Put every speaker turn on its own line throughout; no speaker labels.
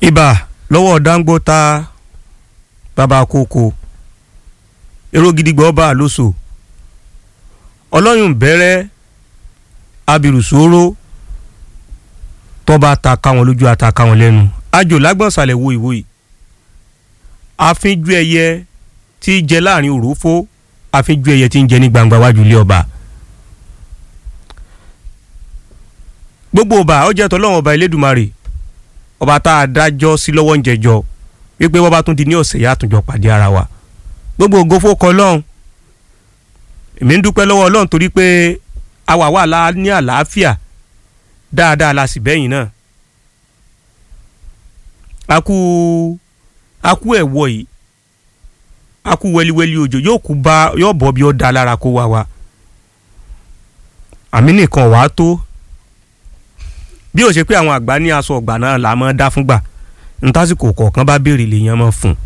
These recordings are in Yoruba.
ibà lọ́wọ́ dáńgbọ́ta bàbá kókó èrò gidigbọ́ ọba àlóso ọlọ́yún bẹ̀rẹ̀ abirùsóró tọ́ba ta káwọn lójú ata káwọn lẹ́nu àjò lágbọ̀nsálẹ̀ wo ìwò yìí àfínjú ẹyẹ tí í jẹ láàrin òrófó àfínjú ẹyẹ tí ń jẹ ní gbangba wájú ilé ọba gbogbo ọba ọjọ́ tọ́lọ́wọ́n ọba Elédùmarè ọba tá a dájọ́ sí lọ́wọ́ ń jẹjọ́ wípé wọ́n bá tún di ní ọ̀sẹ̀ yá àtúnjọ pàdé ara wa gbogbo ògo fókọ lọ́hùn èmi ń dúpẹ́ lọ́wọ́ ọlọ́run torí pé àwa wà lá ní àlàáfíà dáadáa la sì bẹ́yìn náà a kú a kú ẹ̀wọ̀ yìí a kú wẹ́líwẹ́lí òjò yóò kú bá yóò bọ́ bí ó da lára kó wá wa àmì nìkan wàá tó bí ó ṣe pé àwọn àgbà ní aṣọ ọgbà náà là máa dá fúngbà ntásìkò kọ̀ọ̀kan bá béèrè lèèyàn máa fún un.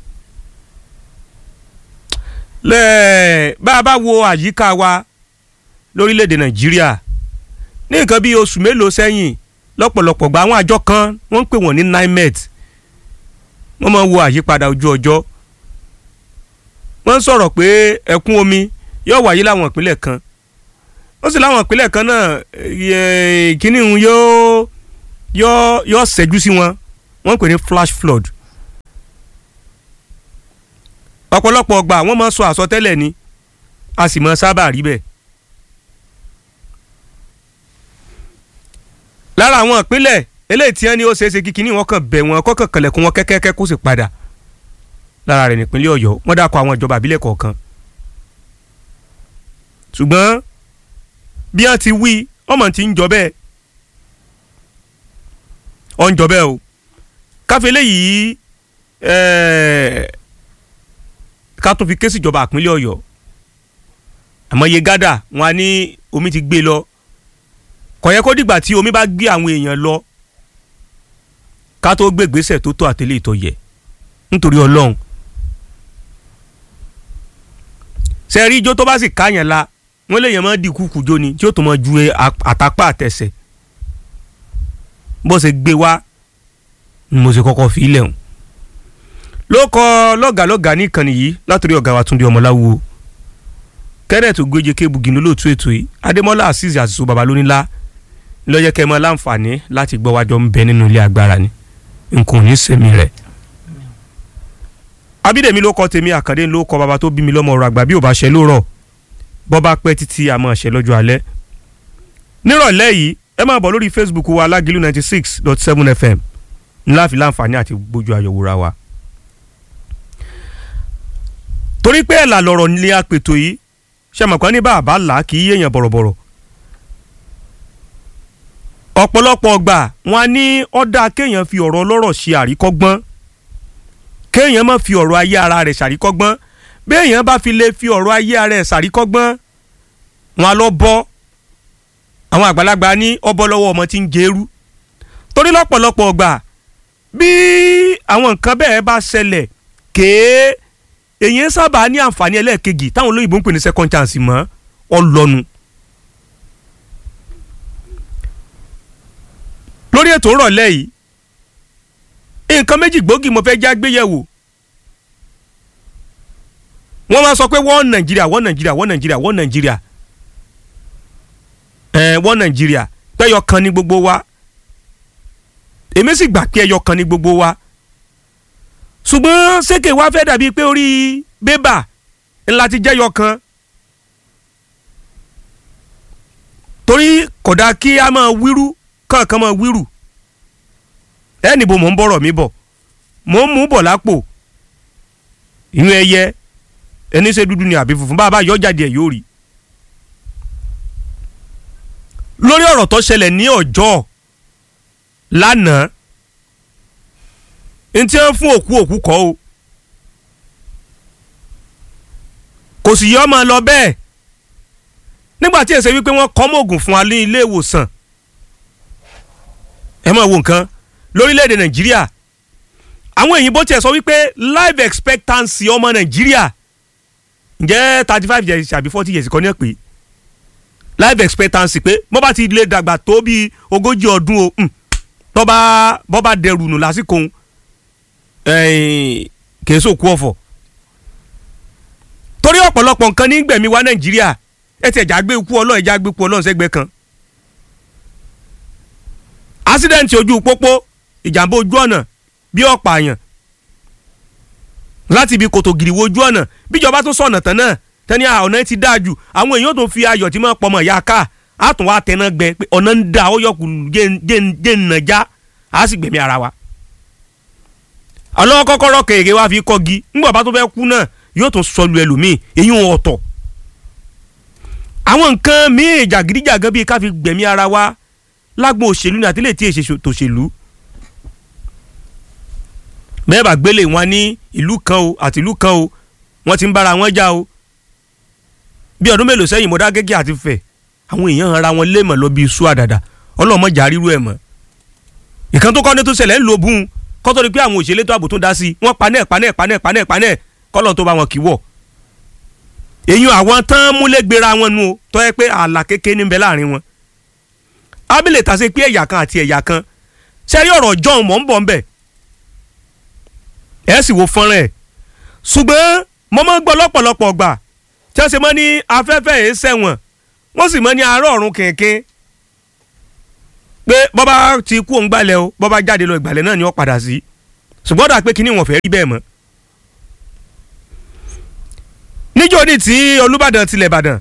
lẹ́ẹ̀ bá a bá wo àyíká wa lórílẹ̀‐èdè nàìjíríà ní nǹkan bíi oṣù mélòó sẹ́yìn lọ́pọ̀lọpọ̀ gba àwọn àjọ kan wọ́n ń pè wọ́n ní nimet wọ́n máa wo àyípadà ojú ọjọ́ wọ́n ń sọ̀rọ̀ pé ẹ̀kún omi yóò wáyé láwọn ìpínlẹ̀ kan ó sì láwọn ìpínlẹ̀ kan náà kíní ń yóò yóò yóò ṣẹ́jú sí wọn wọ́n pè ní flash flood ọ̀pọ̀lọpọ̀ ọgbà wọ́n máa ń sọ àsọtẹ́lẹ̀ ni a sì máa sábà rí bẹ́ẹ̀. lára àwọn ìpínlẹ̀ eléyìí tí wọ́n ní ó ṣeé ṣe kíkiní wọn kàn bẹ̀ wọ́n kọ́kàn kànlẹ̀kùn wọn kẹ́kẹ́kẹ́ kó sì padà lára rẹ̀ nípínlẹ̀ ọ̀yọ́ wọ́n dákọ̀ àwọn ìjọba àbílẹ̀ kọ̀ọ̀kan. ṣùgbọ́n bí wọ́n ti wí ọmọ tí ń jọ bẹ́ẹ̀ ọ̀ ń jọ bẹ́ẹ̀ o káfí eléyìí ká tó fi ké síjọba àpínlẹ̀ ọ̀yọ́ àmọ́ iye gádà wọn á ní omi ti gbé lọ kò yẹ kó dìgbà tí omi bá gbé àwọn èèyàn lọ ká tó gbé ìgbésẹ̀ tó tó àtẹlẹ́ ìtọ́ yẹ nítorí ọlọ́run sẹ́ẹ̀rí ijó tó bá sì káyàn la wọ́n lè yàn máa di kúkú jó ni tí ó tó máa ju àtàpá àtẹsẹ̀ bó ṣe gbé wá ni mo ṣe kọ́kọ́ fi ilẹ̀ hùn ló kọ lọ́gàlọ́gà ní ìkànnì yìí látòrí ọ̀gá wa Túndé Ọmọláwo kenneth ogbéje kébùgì lólóòtú ètò yìí adémọlá azeez àṣìṣe babalónílá lọ́jọ́ kẹ́ ẹ mọ́ láǹfààní láti gbọ́ wájọ́ ń bẹ nínú ilé agbára ni nǹkan ò ní sẹ́mi rẹ̀. abídèmí ló kọ tèmi àkàndé ló kọ bàbá tó bí mi lọ́mọ ọ̀rọ̀ àgbà bí ò bá ṣe ló rọ̀ bọ́ bá pẹ́ títí àmọ́ ṣe lọ́jọ́ alẹ́. nírọ̀lẹ́ yìí ẹ máa bọ̀ lórí facebook wa alágìlú ninety six dot seven fm ńlá fi láǹfààní àti gbójú ayọ̀wòra wa. torí pé ẹ̀là lọ̀rọ̀ ni apètò yìí ṣe mọ̀ kán ní bàbá là kì í yéèyàn bọ̀rọ̀bọ̀rọ̀ ọ̀pọ̀lọpọ̀ ọgbà wọn ní ọ̀dà kéèyàn fi ọ̀rọ̀ ọlọ́rọ̀ ṣe àríkọ́gbọ́n kéèyàn má fi ọ̀rọ̀ ayé ara rẹ̀ ṣàríkọ́gbọ́n béèyàn bá fi lè fi ọ̀rọ̀ ayé ara rẹ̀ ṣàríkọ́gbọ́n wọn lọ bọ́ àwọn àgbàlagbà ní ọbọ̀ lọ́wọ́ ọmọ tí ń jẹ́rú torí lọ́pọ̀lọpọ̀ ọgbà bí àwọn nǹkan bẹ́ẹ̀ bá ṣẹlẹ̀ kéé èyí sábà ní àǹfààní ẹlẹ́ẹ̀kejì táwọn olóyìnbó ń pè ní second chance mọ́ ọlọ́nu. lórí ètò ìrọ̀lẹ́ yìí nǹkan méjì gbòógì mo fẹ́ já gbéyẹ̀wò wọ́n máa sọ pé wọ́n nàìjíríà wọ́n nàìjíríà wọ́n nàìjíríà wọ́n nàìjíríà ẹ̀ wọ́n nàìjíríà pẹ́yọ kan ní gbogbo wa èmi sì gbà pé ẹyọ kan ní gbogbo wa ṣùgbọ́n sékè wá fẹ́ dàbí pé orí bébà ńlá ti jẹ́yọ kan torí kódà kí a máa wíru kankan máa wíru ẹ níbo mò ń bọ̀rọ̀ mi bọ̀ mò ń mú bọ̀ lápò ìyún ẹyẹ ẹni ṣe dúdú ni àbí funfun bàbá yọ jáde ẹ̀ yóò rí lórí ọ̀rọ̀ tó ṣẹlẹ̀ ní ọjọ́ lánàá ntí wọn fún òkú òkú kọ́ o kò sì yọ ọmọ lọ bẹ́ẹ̀ nígbà tí èsè wípé wọ́n kọ́ mọ́ògùn fún wa ní ilé ìwòsàn ẹ máa wo nǹkan lórílẹ̀‐èdè nàìjíríà àwọn òyìnbó tiẹ̀ sọ wípé life expectancy ọmọ nàìjíríà ǹjẹ́ thirty five years àbí forty years kọ́ ní ẹ̀ pé life expectancy pé mo bá ti lè dàgbà tó bíi ogójì ọdún o tọ́ba bọ́ba dẹrù nù lásìkò òun kìí sòkú ọ̀fọ̀ torí ọ̀pọ̀lọpọ̀ nǹkan ní gbẹ̀mí wa nàìjíríà ẹ ti ẹ̀já gbé ikú ọlọ́run ẹ̀já gbé ikú ọlọ́run sẹ́gbẹ́ kan ásídẹ̀ǹtì ojú pópó ìjàmbá ojú ọ̀nà bí ọ̀pọ̀ àyàn láti ibi kòtò gìrìwò ojú ọ̀nà bíjọba tó sọ̀nà tán náà tẹ́ni ọ̀nà ti dáa jù àwọn èèyàn tó fi ayọ̀ tí máa pọmọ ìyá ká á tún wá tẹná gbẹ pé ọ̀nà ń da ó yọkù jẹ́ ǹnàjá á sì gbẹ̀mí ara wa. ọlọ́wọ́ kọ́kọ́rọ́ kèrè wá fi kọ́gi ńgbà bá tó fẹ́ kú náà yóò tún sọlù ẹlòmíì èyí ń ọ̀tọ̀. àwọn nǹkan míì jàgídíjàgan bíi ká fi gbẹ̀mí ara wa lágbo òṣèlú ní àtìlẹ́ tí èsè tòṣèlú bẹ́ẹ̀ bá gbélé wọn ní ìlú kan o àti ìlú kan o wọ́n ti ń bára wọn já o bí ọdún mélòó sẹ́yìn Mọdákẹ́kẹ́ àti Ifẹ̀ àwọn èèyàn ara wọn lé mọ̀ lọ bí iṣu àdàdà ọlọ́mọjà ríru ẹ̀ mọ̀ ìkan tó kọ́ ní tó ṣẹlẹ̀ ń lo bùn kọ́ tó di pé àwọn òṣèlú tó ààbò tó dá sí wọ́n panẹ́ panẹ́ panẹ́ panẹ́ panẹ́ kọ́lọ̀ tó bá wọn kì í wọ̀ èyí àwọn tán múlẹ̀ gbéra wọn nu o tọ́ ẹ pé ààlà kékeré ní bẹ láàrin wọn abilẹ̀ tà sí pé ẹ̀yà kan àti ẹ̀yà kan sẹ́rí ọ̀rọ̀ john mọ̀ ń bọ̀ ń bẹ̀ ẹ̀ sì wo fọ́nrán ẹ̀ ṣùgbọ́n mo máa ń gbọ́ lọ́pọ̀lọpọ̀ gbà tí wọ́n ṣe mọ́ ní afẹ́fẹ́ yìí sẹ́wọ̀n wọ́n sì mọ́ ní arọ́ ọ̀run kẹ̀kẹ́ pé bọ́bá ti kú òun gbalẹ̀ o bọ́bá jáde lọ ìgbàlẹ̀ náà ni wọ́n padà sí ṣùgbọ́n dà pé kíní wọn fẹ́ rí bẹ́ẹ̀ mọ́. níjọ́ ní tí Olúbàdàn tilẹ̀ Ìbàdàn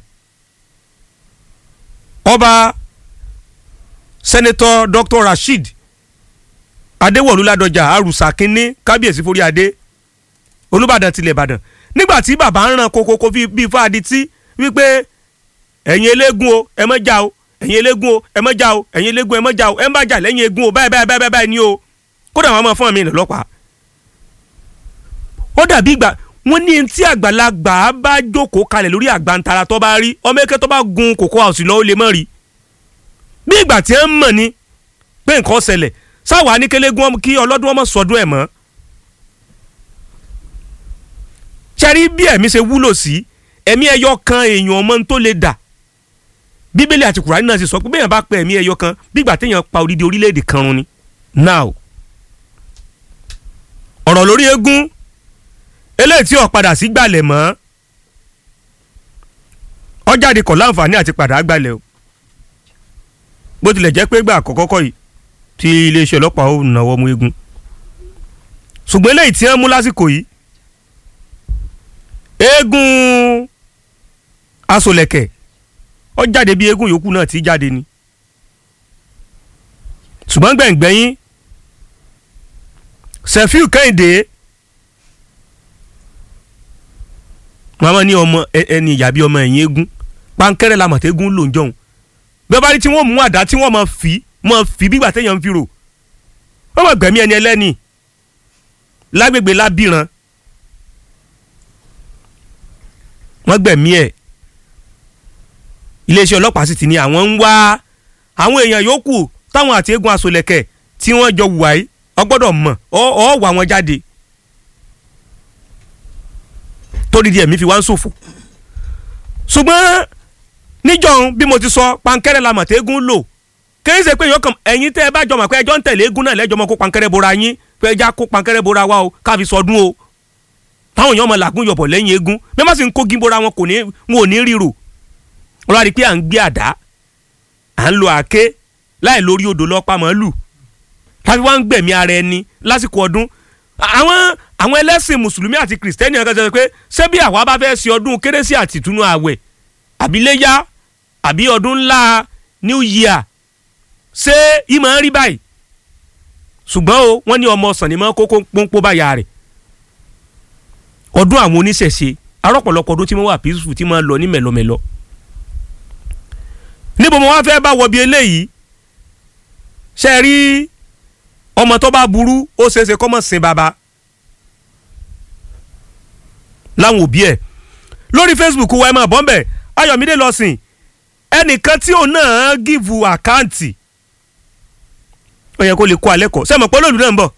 ọba sẹ́nẹ́tọ̀ Dr. Rasheed Adéwọ̀lú Ládọjà arúsà kínní kábíyèsí forí adé Olúbàdàn tilẹ̀ Ìbàdàn nígbà tí bàbá ń ràn kókókó bíi fáadì tí wípé ẹ̀yin eléégún o ẹ má jà o ẹ̀yin eléégún o ẹ má jà o ẹ̀yin eléégún ẹ má jà o ẹ má jà lẹ́yìn eégún o báyìí báyìí báyìí báyìí ni o kódà wọn máa fún mi lọ́pàá. ó dàbí ìgbà wọn ní tí àgbàlagbà bá jókòó kalẹ̀ lórí àgbàntara tó bá rí ọmọ eke tó bá gun kòkó àwòsí lọ ó lè mọ̀ rí. bí ìgbà tí ń mọ̀ ni pé nǹkan ṣẹlẹ̀ sáwà ní kélégún kí ọlọ́dún ọmọ sọdún ẹ̀ mọ́. ṣẹ́rí bí ẹ̀mí ṣe wúlò sí ẹ̀mí ẹyọ kan èèyàn ọmọ tó lè dà bíbélì àti kùránì náà sì sọ pé bẹ́ẹ̀ bá pẹ́ ẹ̀mí ẹyọ kan bígbà téèyàn pa odidi orílẹ̀-èdè kan run ni. now ọ̀rọ̀ lórí eégún eléyìí tí ó padà sí gbalẹ̀ mọ́ ọjàde kọ̀ láǹfààní àti padà gbalẹ̀ o bó tilẹ̀ jẹ́ pé gbà àkọ́kọ́ kọ́ yìí tí iléeṣẹ́ ọlọ́pàá ó náwó mú eégún ṣùgbọ́n eléyìí tí wọ́n mú lásìkò yìí eégún asolẹ̀kẹ̀ ó jáde bí eégún yòókù náà ti jáde ni ṣùgbọ́n gbẹ̀ngbẹ̀yìn Sefiu Kẹ́hìndé màmá ní ọmọ ẹni ìyá bí ọmọ ẹ̀yìn eégún pankẹ́rẹ́ la mọ̀tẹ́gún ló ń jọ̀hún bí wọ́n bá rí tí wọ́n mú àdá tí wọ́n máa fi máa fi bí gbàtẹ́yàn ń fi rò wọ́n máa gbẹ̀mí ẹni ẹlẹ́ni lágbègbè lábìrán wọ́n gbẹ̀mí ẹ̀ iléeṣẹ́ ọlọ́pàá sì ti ní àwọn ń wá àwọn èèyàn yòókù táwọn àti eégún asolẹ̀kẹ̀ tí wọ́n jọ wùwà yìí ọgbọ́dọ̀ mọ̀ ọ́ wà wọ́n jáde torí díẹ̀ mi fi wá ń ṣòfò ṣùgbọ́n níjọ́un bí mo ti sọ pankẹ́rẹ́ la mọ̀ tí eégún lò kìí ṣe pé yọkàn ẹ̀yin tẹ́ ẹ bá jọ mọ̀ pé ẹjọ́ ń tẹ̀lé eégún náà lẹ́jọ́ mọ̀ kó pankẹ́rẹ́ bora yín pé ẹja kó pankẹ́rẹ́ bora wa o káfi sọdún o táwọn èèyàn mọ̀ làgún yọ̀bọ̀ lẹ́yìn eégún bí wọ́n sì ń kó gímbora wọn kò ní wọn ò ní ríro wọ́n rí i pé à ń gbé àdá à ń lo àáké láì lórí odò lọ́pàá màálù tàbí wọ́n ń gbẹ̀mí ara ẹni lásìkò ọdún àwọn àwọn ẹlẹ́sìn mùsùlùmí àti kìrìsìtẹ́nì ọ̀gá sọ pé ṣé bí àwa bá fẹ́ ṣe ọdún kérésì àti ìtúnú ààwẹ̀ àbí léyà àbí ọdún ńlá new year ṣé ìmọ̀ ń rí báyìí ṣùgbọ́n o wọ́n ní ọmọ ọ̀sán ni mọ́ kókó pọ́npọ́ báyà rẹ̀ ọdún àwọn oníṣẹ̀ṣe arọ́pọ̀lọpọ̀ ọdún tí wọ́n wà peaceful tí wọ́n lọ ní mẹ̀lọmẹ̀lọ níbo mo wá fẹ́ bá wọ bí eléyìí ṣe rí ọmọ tó bá burú ó ṣeéṣe kọ́ mọ̀ sin baba láwọn òbí ẹ̀ lórí Facebook wa ẹ máa bọ́ mbẹ̀ Ayọ̀mídé lọ sìn ẹnìkan tí òun náà gíìvù àkáǹtì ó yẹ kó lè kó alẹ́ kọ́ sẹ́mi pé olóòlù náà ń bọ̀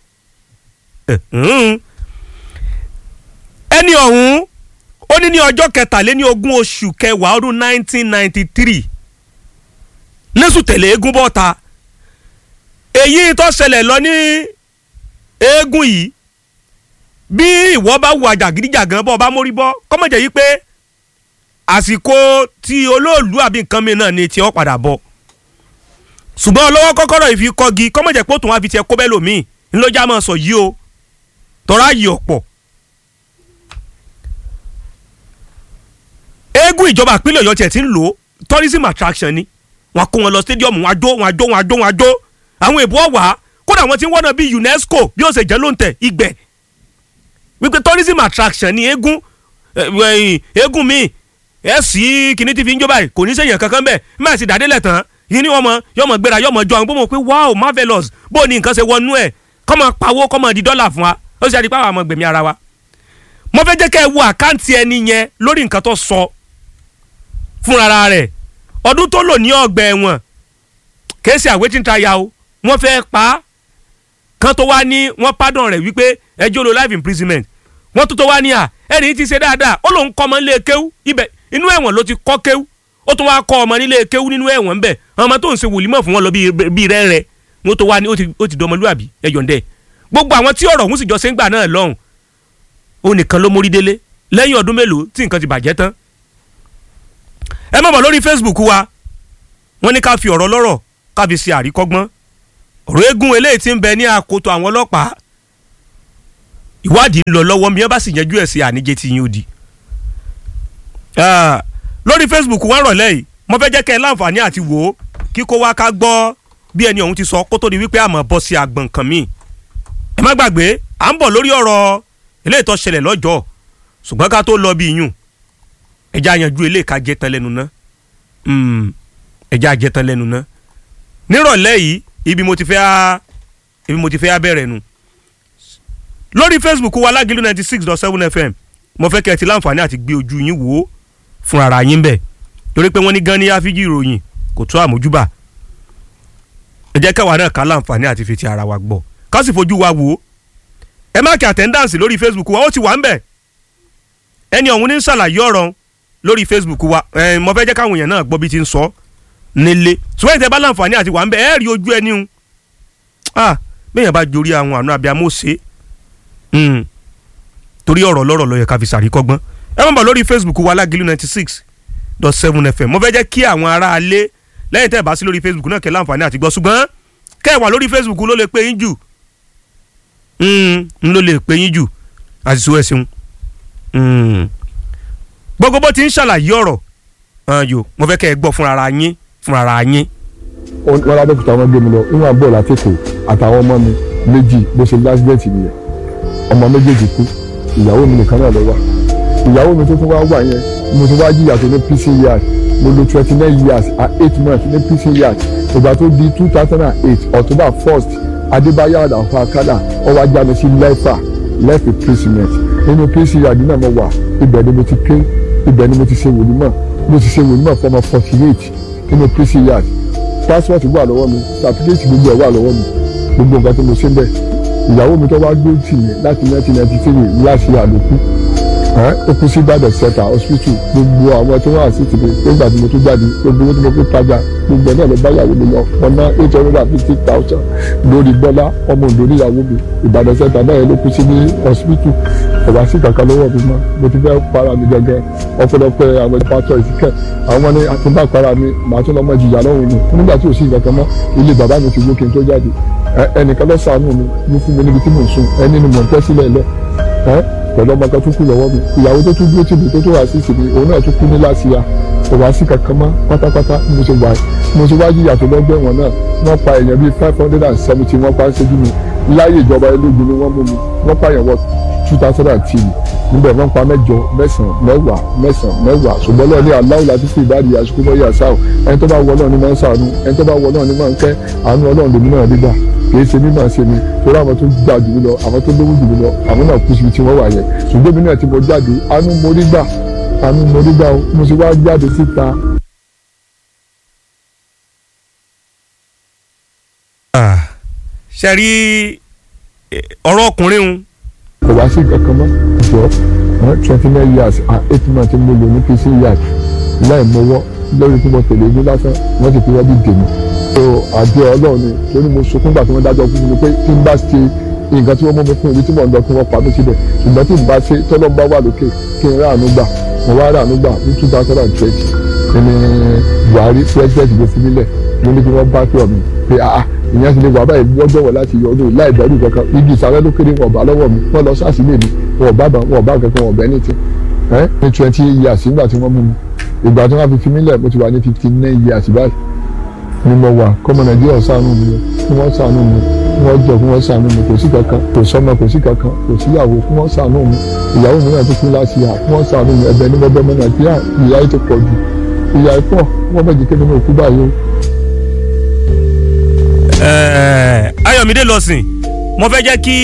ẹni ọ̀hún ó ní ní ọjọ́ kẹtàléní ogún oṣù kẹwàá ọdún 1993 lẹ́sùn tẹ̀lé eégún bọ́ta èyí tó ṣẹlẹ̀ lọ ní eégún yìí bí ìwọ bá wù àjàgídíjàgan bọ́ ọ bá mórí bọ́ kọ́mọ̀jẹ̀ yìí pé àsìkò tí olóòlù àbí nǹkan mi náà ni tí ó padà bọ̀ ṣùgbọ́n ọlọ́wọ́ kọ́kọ́rọ́ ìfi kọ́gi kọ́mọ̀jẹ̀ pé ó tún wá fi tiẹ̀ kó bẹ́ẹ̀ lòmíì ńlọ́jà máa sọ yìí o tọ́ra yìí ọ̀pọ̀ eégún ìjọba ìpínlẹ̀ ọ̀yọ́ tiẹ̀ ti ń lò ó tourism attraction ni wọn kó wọn lọ stadium wọn àjò wọn àjò wọn àjò wọn àjò àwọn èbó ọ̀wà kódà wọn ti ń wọ́nà bíi UNESCO bí ó ṣe jẹ́ ló ń tẹ̀ ìgbẹ́ wípé tourism attraction ni eégún eégún mi ẹ sí kíní tí fi ń jó báyìí kò ní sèyàn kankan bẹ́ẹ̀ má sì dàdé lẹ̀ tán yìí ni wọ́n mọ yọmọ gbéra yọmọ jọ àwọn gbọ́mọ pé wow marvelous bó ni nǹkan ṣe wọnú ẹ̀ kọ́mọ pawó kọ́mọ di dọ́là fún wa ó sì àdìpá àwọn ọmọ gbẹ̀mí ara wa mo fẹ́ jẹ́ kẹ́ ẹ wo àkáǹtì ẹni yẹn lórí nǹkan tó sọ fúnra rẹ̀ ọdún tó lò ní ọgbà ẹ̀wọ̀n kéésì àwétí táyà o wọ́n fẹ́ pa á kan tó wá ní wọ́n pardon rẹ̀ wípé ẹjọ́ lo life imprisonment wọ́n tó tó wá ní à ẹni tí ṣe dáadáa ó lòun kọ́ ọmọ nílé kéwú ibẹ̀ inú ẹ̀wọ̀n ló ti kọ́ kéwú ó tún wá kọ́ ọmọ nílé kéwú nínú ẹ̀wọ̀n ńbẹ̀ ọmọ tó ń ṣe wòlímọ̀ fún wọn lọ bíi rẹ́rẹ́ wọ́n tó wá ní ó ti dọmọlúwàbí ẹ̀yọ̀ǹdẹ̀ gbogbo àwọn tí ọ̀rọ̀ òun sì jọ ṣe ń gbà náà lọ́hùn ó nìkan ló mórí délé lẹ́yìn ọdún mélòó tí nǹkan ti bàjẹ́ tán ẹ má bọ̀ lórí Facebook wa wọ́n ní ká fi ọ̀rọ̀ lọ́rọ̀ ká fi ṣe àríkọ́gbọ́n ọ̀rọ̀ eégún eléyìí ti ń bẹ ní àkótó àwọn ọlọ́pàá ìwádìí ń lọ lọ́wọ́ mi ẹ bá sì yanjú ẹ̀ sí àníjẹ tí yín ó di. lórí Facebook wọ́n rọ̀lẹ́ yìí mo fẹ́ jẹ́ kẹ́ ẹ láǹfààní àti wò ó kíkó wá ká gbọ́ bí ẹni ọ̀hún ti sọ kó tó di wípé àmọ́ bọ́ sí àgbọ̀n kan míì. ẹ má gbàgbé à ń bọ̀ lórí ọ̀rọ̀ eléyìí tó ṣẹlẹ̀ lọ́jọ́ ṣùgbọ́n ká tó lọ bí yùn ẹja yanjú eléyìí ká jẹ́ tán lẹ́nu ná ẹja jẹ́ tán lẹ́nu ná nírọ̀lẹ́ yìí ibi mo ti fẹ́ á ibi mo ti fẹ́ á bẹ̀rẹ̀ nu lórí facebook wa lágìlú ninety six dot seven fm mo fẹ́ kẹ́ ẹ ti láǹfààní àti gbé ojú yín wò ó fún ara yín bẹ̀ torí pé wọ́n ní gan ní áfíjì ìròyìn kò tó àmójúbà ẹ jẹ́ káwa náà ká láǹfààní àti fi ti ara wa gbọ́ ká sì fojú wa wò ó ẹ má kí àtẹ́ndáǹsì lórí facebook wa ó ti wà ń bẹ̀ ẹni ọ̀hún ní ń ṣàlàyé ọ̀rọ̀ lórí facebook wa ẹ mo fẹ́ jẹ́ káwọn èèyàn náà gbọ́ bí ti ń sọ nílé ṣùgbọ́n ìtẹ́ bá láǹfààní àti wà ń bẹ̀ ẹ́ rí ojú ẹni hun ah bẹ́ẹ̀ yẹn bá jorí àwọn àna abiyamọ ṣe torí ọ̀rọ̀ lọ́rọ̀ ló yẹ ká fi ṣàríkọ́gbọ́n ẹ má bọ̀ lórí facebook wa lágìlú ninety six dot seven fm mo fẹ́ jẹ́ kí àwọn ará alé lẹ́yìn tẹ́ ẹ bá sí lórí facebook náà kẹ́ láǹfààní àti gbọ́ ṣùgbọ́n kẹ́ ẹ wà lórí facebook ló lè pè yín jù n ló lè pè yín jù àti sọ ẹ ṣeun gbogbo bó ti ń ṣàlàyé ọ̀rọ̀ yo mo fẹ́ kẹ́ ẹ gbọ́ fúnra yín fúnra yín.
wọn lábẹ́kúta wọn gbé mi lọ níwọ̀n bọ́ọ̀lù àtẹ̀kọ̀ àtàwọn ọmọ mi méjì bó ṣe lásìbẹ̀tì nìyẹn ọmọ méjèèjì kú ìyàwó mi nìkan náà ló wà ìyàwó mi tó tún wá wà yẹn mo tún wá jìyà tó ní pc yard mo lo twenty nine years and eight months ní pc yard ìgbà tó di two thousand and eight october first adébáyọ̀ àdàfà kádà ọwọ́ ajá mi sí lẹ́fà lẹ́fì imprisonment nínú pc yard náà mo wà ibẹ̀ ni mo ti ké ibẹ̀ ni mo ti ṣe wòlímọ̀ mo ti ṣe wòlímọ̀ fọmọ forty eight nínú pc yard passport wà lọ́wọ́ mi certificate gbogbo ẹ̀ wà lọ́wọ́ mi gbogbo nǹkan tí mo ṣe ń bẹ̀ ìyàwó mi tó wá gbé tì mí láti nineteen ninety three láti àlòkù ó kú sí Ìbàdàn center hospital gbogbo àwọn tí wọ́n àti tìmí nígbà tí mo tún jáde gbogbo owó tí mo fi tajà gbogbo ẹ̀ náà ló bá ìyàwó mi lọ wọn ná eight hundred and fifty thousand lórí Bọ́lá ọmọ òǹdó níyàwó mi Ìbàdàn center náà ló kú sí ní hospital ọ̀wá sí kankan lọ́wọ́ mi mọ́ mo ti fẹ́ para mi gẹ́gẹ́ ọ̀pọ̀lọpọ̀ àwọn pásítọ̀ ìsìnkẹ́ àwọn ní àtúntà para mi màá tún lọ́mọ ìjìyà lọ́wọ́ mi nígbà tí ò sí nǹkan kan mọ́ ilé bàbá mi ti wó kí n tó jáde ẹnìkan lọ ṣàánú mi ló fún mi níbi tí mò ń sùn ẹni ni mò ń tẹ́ sílẹ̀ lẹ pẹ̀lú ọmọ kan tó kú lọ́wọ́ mi ìyàwó tó tún dúró tì mí tó tó wà sí ìsìnkú òun náà tún kú ní láṣìíra kò wá sí kankan mọ́ pátápátá mo ṣe wá mo ṣe wá yíyà tó lọ́gbẹ́ wọn náà wọ́n pa èèyàn bíi five hundred and seventy wọ́n pa ń ṣojú mi láyé ìjọba ológun ni wọ́n mú mi wọ́n pààyàn wọ two thousand and three níbẹ̀ wọ́n pa mẹ́jọ mẹ́sàn-án mẹ́wàá mẹ́sàn-án mẹ́wàá ṣùgbọ́n lọ́ọ̀ ní aláwọ̀ láti fi ìbáàdì àsìkò mọ́ yà sáà ẹni tó bá wọ náà ni máa ń sàánú ẹni tó bá wọ náà ni máa ń kẹ́ àánú ọlọ́run lèmi náà dígbà kì í ṣe mímọ̀ ṣe mi torí àwọn tó gbà jù mí lọ àwọn tó lówó jù mí lọ àwọn náà kú síbi tí wọ́n wà yẹn ṣùgbọ́n mi náà tí mo jáde àánú mo rí gbà àánú mo rí gbà o mo sì wá jáde síta.
ṣe rí ọ̀rọ̀ ọkùnrin un
kò wá sí kankan mọ́ jọ twenty nine years and eight months mo lò ní pc yard láì mọ́wọ́ lórí tí mo tẹ̀lé ní lásán wọ́n sì fi wọ́n bí dèmi so àjọ ọlọ́run ni torí mo sunkún gbà tí wọ́n dájọ́ fún mi pé tí n bá ṣe nǹkan tí wọ́n mú mi fún ibi tí mò ń lọ kí wọ́n pa mí síbẹ̀ ṣùgbọ́n tí n bá ṣe tọ́lọ́ bá wà lókè kí n ráàánú gbà mo wá ráàánú gbà ní two thousand and twenty ẹni Buhari president ló fi nílẹ̀ mo ní kí wọ́n bá pè mí pé ah ìyẹn ti lè wà báyìí lọ́jọ́ wọ̀ láti yọ ọdún láì bẹ̀rù kankan igi ìsàlẹ̀ ló kéré wọn bá lọ́wọ́ mi wọ́n lọ sáàsì lè mi wọn bá bá wọn bá kankan wọn bẹ́ẹ̀ ní ti ẹ́ ní twenty years nígbà tí wọ́n mú mi ìgbà tí wọ́n fi fi mí lẹ̀ mo ti wà ní fifty nine years báyìí ni mo wà kọ́mọ Nàìjíríà ṣàánú mi kí wọ́n ṣàánú mi kí wọ́n jọ kí wọ́n ṣàánú mi kò sí kankan kò sọ́mọ kò sí kankan kò síyàwó kí wọ́n ṣàánú mi ìyàwó mi náà tó kú láti yà kí wọ́n ṣàánú mi ẹ̀bẹ̀ ní mo bẹ̀ mọ́ Nàìjíríà ìyà yìí ti pọ̀ jù ìyà yìí pọ̀ wọ́n bẹ̀ jẹ́ kí mi náà kú báyìí o.
Ẹ̀ẹ́, Ayọ̀mídé lọ́sìn mo fẹ́ jẹ́ kí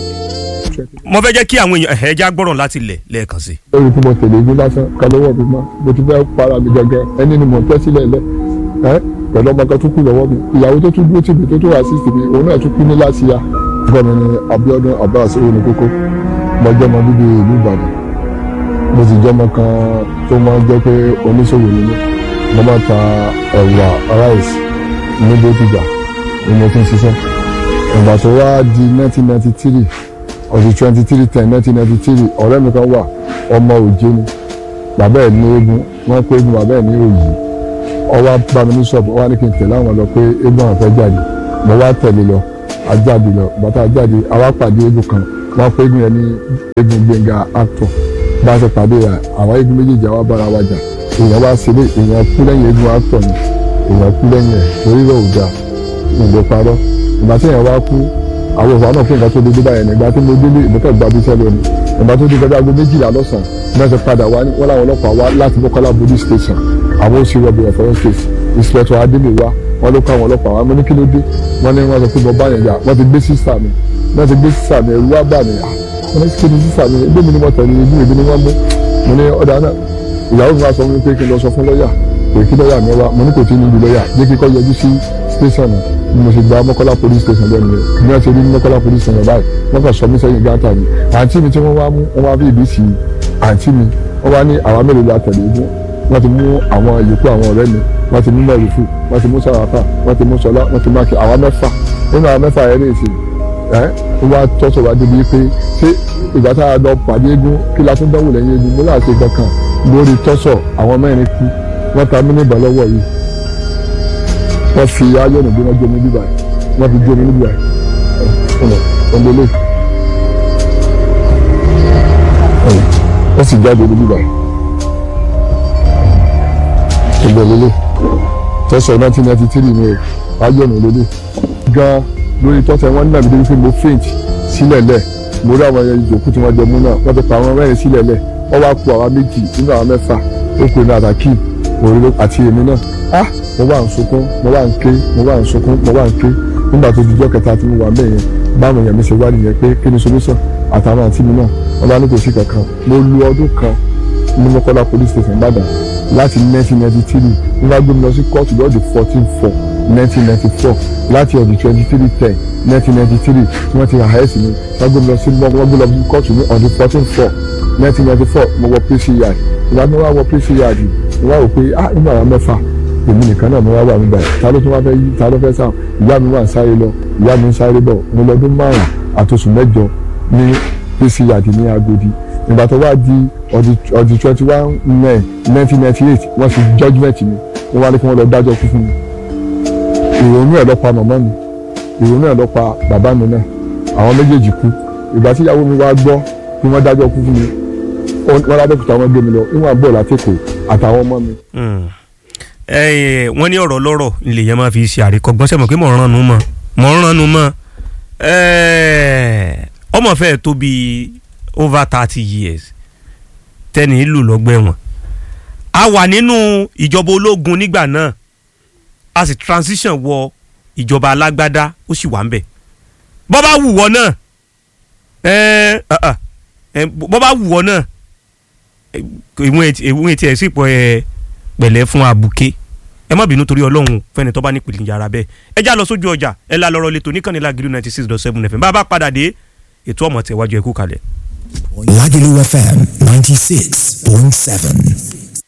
mo fẹ́ jẹ́ kí àwọn èèyàn ẹ̀ẹ́dá gbọ́ràn láti lẹ̀ lẹ́ẹ̀kan sí.
lórí tí mo tẹ̀lé igun lásán ká lọ́wọ́ mi mọ́ mo ti fẹ́ para mi gẹ́gẹ́ ẹni ni mo ń tẹ́ sílẹ̀ lẹ́ ẹ́ pẹ̀lú ọmọ kan tó kú lọ́wọ́ mi ìyàwó tó tún dúró tì mí tó tún wà sí ìsìnkú òun náà tún kú ní láti ya. ọkọ mi ni Abíọ́dún Abbas owóni kókó mo jẹ́ ọmọ bíbí ìlú Ìbàdàn mo sì jẹ́ ọmọ kan tó máa ń jẹ́ pé oníṣòwò ni mí mo máa ta ẹ̀wà ráìsì ní bókìjà ni mo ti ń ṣiṣẹ́ ìgbà tó wá di 1993 ọdún twenty three ten nineteen ninety three ọ̀rẹ́ mi kan wà ọmọ òjé ni bàbá ẹ̀ ní eégún wọ́n pé eégún bàbá ẹ̀ ní òyì ọwọ́ bá mi ní ṣọ́ọ̀bù wọ́n á ní kí n tẹ̀lé àwọn lọ pé eégún àwọn fẹ́ jáde mo wá tẹ̀lé lọ ajáde lọ bàtà ajáde àwa pàdé eégún kan wọ́n pé eégún yẹn ní eégún Gbénga actor bá a ṣe pàdé rẹ̀ àwọn eégún méjèèjì àwa bára wa jà èèyàn wá sílé èèyàn kú lẹ́yìn eégún actor ni èèyàn kú lẹ́yìn ẹ̀ torí rẹ̀ ò da ìgbò parọ́ ìgbà tí èèyàn wá kú àwọn òfò náà fún nǹkan tó dédé báyẹn nígbà tí mo délé ìmọ̀tẹ́ gba bí sẹ́lẹ̀ ni ìgbà tó dé gbẹdẹ aago méjìlá lọ́sàn-án náà ṣe padà wá ní wọ́n láwọn ọlọ́pàá wá láti Mọ́kọ́lá police station àwọn òsì rọ̀bì ọ̀fọ̀rọ̀ state inspector adémi wá wọ́n ló kọ́ àwọn ọlọ́pàá wá mo ní kí ló dé wọ́n ní wọ́n sọ pé mo bá yẹn jà wọ́n ti gbé sísà mi wọ́n ti gbé sísà mi ẹ̀rú wá bà mí wọ́n ní kí ni sísà mi ẹgbẹ́ mi ni mo tẹ̀lé ibi ìbí ni wọ́n mú mo ní ọ̀dà náà ìyàwó mi wá sọ fún mi pé kí n lọ sọ fún lọ́ọ̀yà pé kí lọ́ọ̀yà mi wá mo ní kò tí ì níbi lọ́ọ̀yà jẹ́ kí kọ́ yọjú sí station náà ni mo ṣe gba Mọ́kọ́lá police station lẹ́nu rẹ̀ bí wọ́n ṣe rí Mọ́kọ́lá police station báyìí wọ́n kàn sọ mí sẹ́yìn gáàtà mi àǹtí mi tí wọ́n wá mú wọ́n wá bí ìbí sí àǹtí mi wọ́n wá ní àwa mélòó la tẹ̀lé igun wọ́n ti mú àwọn ìyókù àwọn ọ̀rẹ́ mi wọ́n ti mú mẹ́rìfù wọ́n ti mú sàràfà wọ́n ti mú sọlá wọ́n ti máàkì àwa mẹ́fà nínú àwọn mẹ́fà yẹn lè ṣe ẹ́ wọ́n wá tọ́sọ̀ wá débi pé ṣé ìgbà tá a lọ pàdé eégún kí la tún dánwò lẹ́yìn eégún mo láti kankan lórí tọ́sọ̀ àwọn mẹ́rin kú wọ́n ta mí níbà lọ́wọ́ yìí wọ́n fi ayọ̀nù bí wọ́n jẹ́ mi bíbá yìí wọ́n fi jẹ́ mi níbí báyìí ọ̀nà ọ̀nlẹ́lẹ̀ wọ́n sì jáde níbí báyìí ọ̀nlẹ́lẹ̀ tọ́sọ̀ nineteen ninety three ni ayọ̀nù lélẹ̀ gan lórí tọ́sọ̀ wọn nígbà mi débi pé mo faint sílẹ̀ lẹ̀ mo rí àwọn ìjòkú tí wọ́n jẹ mú náà wọ́n ti pa àwọn mẹ́rin sílẹ̀ lẹ̀ wọ́n wá ku àwa méjì nínú àwọn mẹ́fà ó kù ní àtàkì òrìlẹ̀ àti èmi náà ah mo wà ń sunkún mo wà ń ké mo wà ń sunkún mo wà ń ké nígbà tó dijọ́ kẹta tí mo wà mẹ́ yẹn báwọn èèyàn mi ṣe wá nìyẹn pé kí ni solution àtàwọn àǹtí mi náà wọn bá ní kò sí kankan mo lu ọdún kan ní Mọ́kọ́lá police station Ìbàdàn láti 1993 wọ́n bá gbé mi lọ sí kóòtù lọ́ọ̀dì 14 4 1994 láti ọ̀dì 23 10 1993 tí wọ́n ti àhẹ́sì mi wọ́n gbé mi lọ sí wọ́n gbé lọ sí kóòtù ní ọ̀dì 14 4 1994 mo wọ PCI ìgbà tí wọ́n wá wọ PCI wọ́n wá wò pé ah inú àwọn mẹ́fà èmi nìkan náà mo wá wà mí báyìí ta ló tún wá fẹ́ yí ta ló fẹ́ sáà ìyá mi wà ń sáré lọ ìyá mi ń sáré bọ̀ mo lọ́dún márùn àtòsù mẹ́jọ ní pc àti ní Agodi ìgbà tó wá di ọdún twenty one nine nineteen ninety eight wọ́n fi judgement mi wọ́n wá ní kí wọ́n lọ dájọ́ kú fún mi ìrònú ẹ̀ ló pa màmá mi ìrònú ẹ̀ ló pa bàbá mi náà àwọn méjèèjì kú ìgbà tí ìyàwó mi wá gbọ́ kí wọ́n dájọ́ kú fún mi wọ́n ládẹ́kùtà wọn gbé mi lọ ìwọ̀n àbọ̀ látẹ̀kọ̀ àtàwọn ọmọ mi
wọ́n ní ọ̀rọ̀ lọ́rọ̀ ilé yẹn máa fi ṣe àríkọ́gbọ́n sẹ́mọ̀ pé mọ̀ ń ránu mọ́ mọ̀ ń ránu mọ́ ọmọ fẹ́ẹ́ tó bí over thirty years tẹ́ni ìlú lọ́gbẹ̀wọ̀n a wà nínú ìjọba ológun nígbà náà a sì transition wọ ìjọba alágbádá ó sì wà ń bẹ̀ bọ́ bá wù wọ́ náà bọ́ bá wù wọ́ náà ìwọ̀n etí ẹ̀ sì pọ̀ ẹ̀ pẹ̀lẹ́ fún abuké ẹ má bínú torí ọlọ́run fẹ́ni tó bá ní ìpìlẹ̀ yàrá bẹ́ẹ̀ ẹ já lọ sójú ọjà ẹ la lọ́rọ̀ lẹ́tọ̀ níkànnì Lágìlú ninety six dot seven fm bá a bá padà dé ètò ọmọ tẹ̀wájú ẹ kú kalẹ̀.
Lagelu FM ninety six point seven.